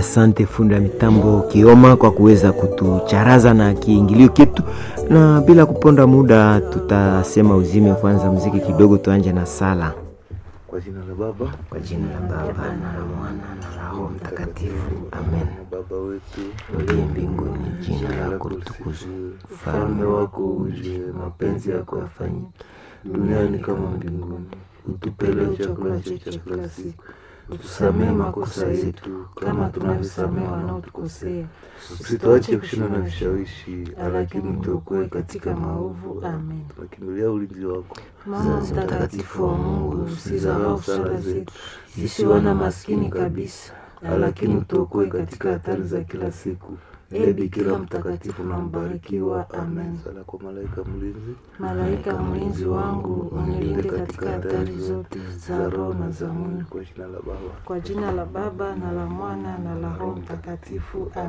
Asante fundi wa mitambo Kioma kwa kuweza kutucharaza na kiingilio kitu, na bila kuponda muda tutasema uzime kwanza muziki kidogo, tuanje na sala. Kwa jina la Baba Kwa jina la Baba na la Mwana na la Roho Mtakatifu, amen. Baba wetu Uliye mbinguni, jina lako litukuzwe, ufalme wako uje, mapenzi yako yafanyike duniani kama mbinguni. Utupe leo chakula chetu cha kila siku, utusamehe makosa yetu kama tunavyosamehe wanaotukosea, usituache kushindwa na vishawishi, lakini tuokoe katika maovu. Amen. tunakimbilia ulinzi wako. Mama mtakatifu wa Mungu, usizarau sala zetu sisi wana maskini kabisa, lakini utuokoe katika hatari za kila siku. Ee Bikira mtakatifu na mbarikiwa. Amen. Sala kwa malaika mlinzi, Malaika mlinzi wangu, unilinde katika hatari zote za roho na za mwili. kwa jina la Baba Kwa jina la Baba na la Mwana na la Roho Mtakatifu. Amen.